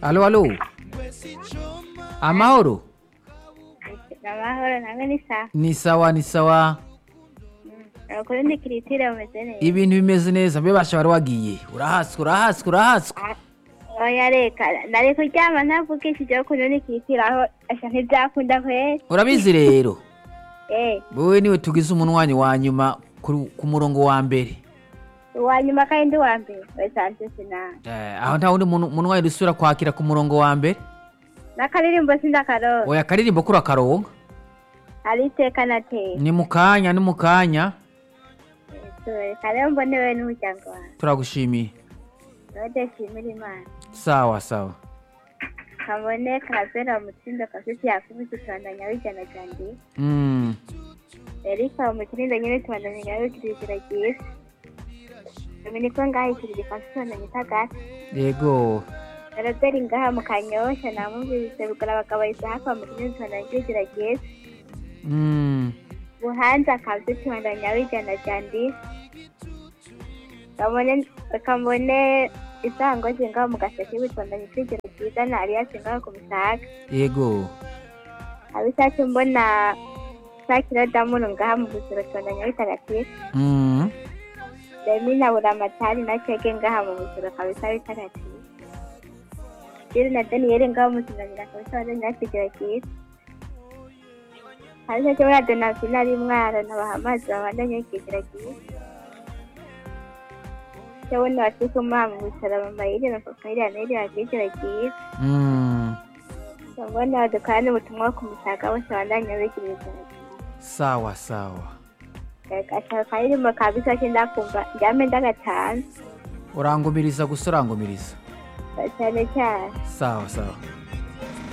alo alo amahoro amahoro namwe ni sawa ni sawa ni sawa abakuru ndi kiritire bameze neza ibintu bimeze neza mbe basha wari wagiye urahatswe urahatswe urahatswe oya reka nari kuryama ntavugishije ukuntu ni kiritire aho asha ntibyakunda kwera urabizi rero eh wowe niwe tugize umunwanyi wa nyuma ku ku murongo wa mbere uwa nyuma kandi ndi uwa mbere wesanze sinanga Eh, aho nta wundi muntu- munwanyi dusubira kwakira ku murongo wa mbere n'akaririmbo sindakaronka oya akaririmbo kuri akaronka hari iteka nateye ni mu kanya ni mu kanya reka rero mbone wewe n'umuryango wawe turagushimiye rode shimira imana sawa sawa kabone kazera umutsindo kafite yakubise tubandanya wijana cyane Mm, erika umutsindo nyine tubandanya nyawe kirizira ryiza dominiko ngaho ikiriri kasi tubandanya itagati yego Robert ngaha mu kanyosha namumvise bugara abagabo isahaka bamutumye tubandanya kirizira ryiza Mm, buhanza akazi tubandanya wijana cyane kabone kabone isangozi ngaho mu gaseke bitubandanya kirizira ryiza na aliyasi ngaho ku musaga yego abishatse mbona sakira damuru ngaha mu buziro tubandanya bitagatifu Mm, Demi na buramatari na cheke ngaha mu buziro kabisa bitagatifu Jiri na Daniel ngaha mu buziro kabisa wadanya kigira kiza Hasa cyo na Donatien ari mwara na bahamazi babandanya kigira kiza Cyo ni wasiku mama mu buziro mama yiri na papa yiri na yiri kigira kiza mm, Mbona wadukana ubutumwa ku musaga bose bandanya bigira kiza sawa sawa Gashaka karirimbo kabisa kindakumva njyame ndagatanze urangumiriza gusa urangumiriza cyane cyane sawa sawa